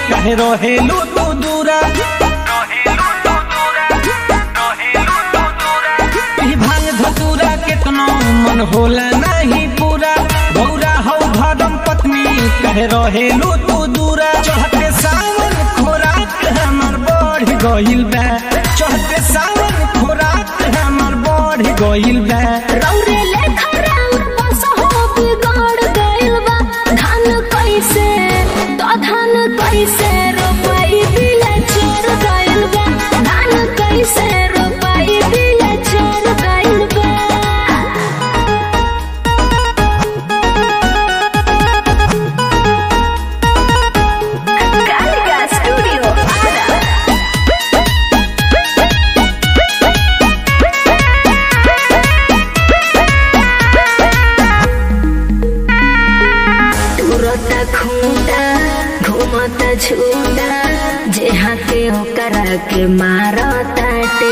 कहे रहेलू तू दूरा ई भांग धतूरा केतनो मन होला नहीं पूरा गौरा हौ धर्म पत्नी कहे रहेलू तू दूरा चढ़ते सावन खोराक हमर बढ़ गइल बा चढ़ते सावन खोराक हमर बढ़ गइल बा रौरे लेखा राउर बसहो बिगड़ गइल बा धान कैसे तो धान कैसे रोपाई बिया चोर गइल बा धान कैसे रोपाई बिया चोर गइल बा कालिका स्टूडियो आरा तुरता खूंटा घूमता झूठा जे हाथे ओकरा के मारताटे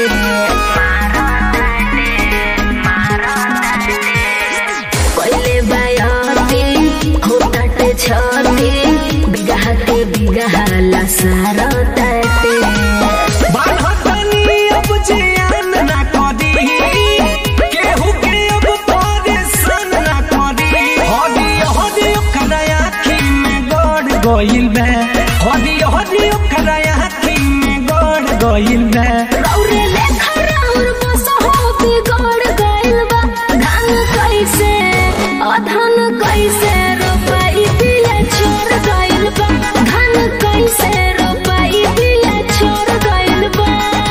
पहले बायती होताटे छती बिगह के बिगह लसारताटे बान्हतनी अब जियान ना करी केहू के अब परेशान ना करी हदी हदी ओकरा आँखी में गड़ गइल बा हदी हदी ओकरा आँखी में गड़ गइल बा रौरे लेखा राउर बसहो बिगड़ गइल बा धान कैसे अधन कैसे रोपाई बिया छोड़ गइल बा धान कैसे रोपाई बिया छोड़ गइल बा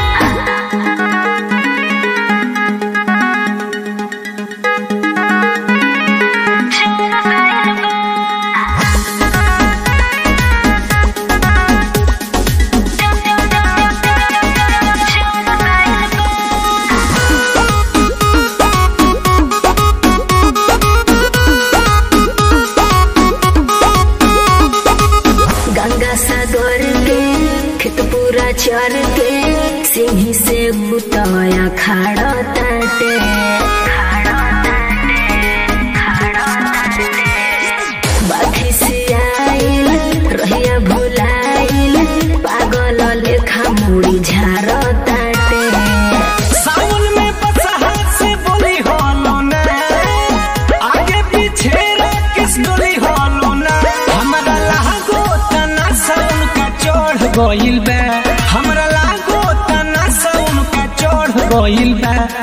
गंगा सागर के खेत पूरा चर के सिंही से बुतया खाड़ा ताटे बाखी से आइल रहिया भुलाइल पागल लेखा मुड़ी झाड़ ताटे सावन में बसहा से बोली होलो ना आगे पीछे किस डोली होलो ना हमरा लागो तना सावन का चढ़ गइल बा हमरा लागो तना सावन का चढ़ गइल बा